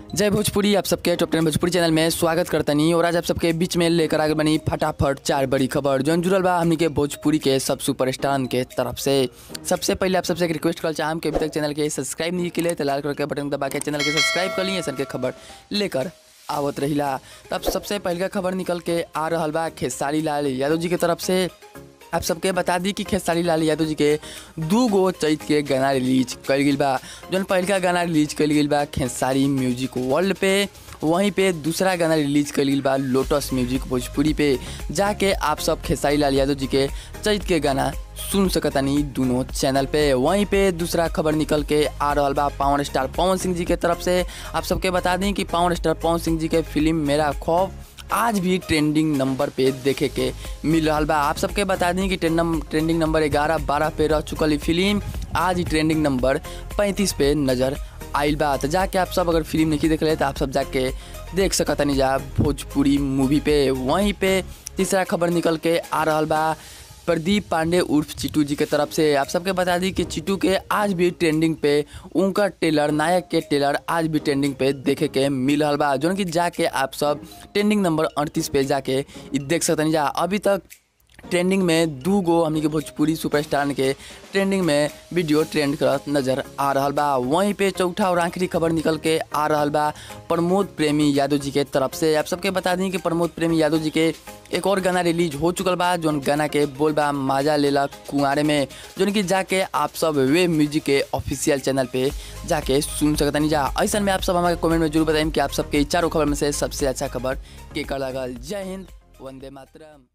जय भोजपुरी आप सबके टॉप टेन भोजपुरी चैनल में स्वागत करतनी और आज आप सबके बीच में लेकर आगे बनी फटाफट चार बड़ी खबर जौन जुड़ल बा हमनी के भोजपुरी के सब सुपरस्टार के तरफ से सबसे पहले आप सबसे एक रिक्वेस्ट कर चाहम कि अभी तक चैनल के सब्सक्राइब नहीं किए तो लाल कलर के बटन दबा के चैनल के सब्सक्राइब कर ली ऐसा के खबर लेकर आवत रहिला तब सबसे पहले खबर निकल के आ रहा बा खेसारी लाल यादव जी के तरफ से आप सबके बता दी कि खेसारी लाल यादव जी के दू गो चैत के गाना रिलीज कल गई बा जौन पहलका गाना रिलीज कल गई बा खेसारी म्यूजिक वर्ल्ड पे वहीं पे दूसरा गाना रिलीज कल गई बा लोटस म्यूजिक भोजपुरी पे जाके आप सब खेसारी लाल यादव जी के चैत के गाना सुन सकतानी दोनों चैनल पे वहीं पे दूसरा खबर निकल के आ रहा बा पावर स्टार पवन सिंह जी के तरफ से आप सबके बता दें कि पावर स्टार पवन सिंह जी के फिल्म मेरा खौफ आज भी ट्रेंडिंग नंबर पे देखे के मिल रहा बा आप सबके बता दी कि ट्रेंडिंग नंबर ग्यारह बारह पे रह चुकल फिल्म आज ही ट्रेंडिंग नंबर पैंतीस पे नज़र आइल बा तो जाके आप सब अगर फिल्म नहीं देख ले तो आप सब जाके देख सकतनी जा भोजपुरी मूवी पे वहीं पे तीसरा खबर निकल के आ रहा बा प्रदीप पांडे उर्फ चिटू जी के तरफ से आप सबके बता दी कि चिटू के आज भी ट्रेंडिंग पे उनका टेलर नायक के टेलर आज भी ट्रेंडिंग पे देखे के मिल रहा बा जो कि जाके आप सब ट्रेंडिंग नंबर अड़तीस पे जाके इ देख सकतनी जा अभी तक ट्रेंडिंग में दू गो हमनी के भोजपुरी सुपरस्टार के ट्रेंडिंग में वीडियो ट्रेंड करत नजर आ रहा बा वहीं पे चौथा और आखिरी खबर निकल के आ रहा बा प्रमोद प्रेमी यादव जी के तरफ से आप सबके बता दी कि प्रमोद प्रेमी यादव जी के एक और गाना रिलीज हो चुकल बा जौन गाना के बोल बा माजा लेला कुंवारे में जौन कि जाके आप सब वे म्यूजिक के ऑफिशियल चैनल पे जाके सुन सकतनी जा ऐसा में आप सब हमारे कमेंट में जरूर बताएं कि आप सबके चारों खबर में से सबसे अच्छा खबर के कर लगल जय हिंद वंदे मातरम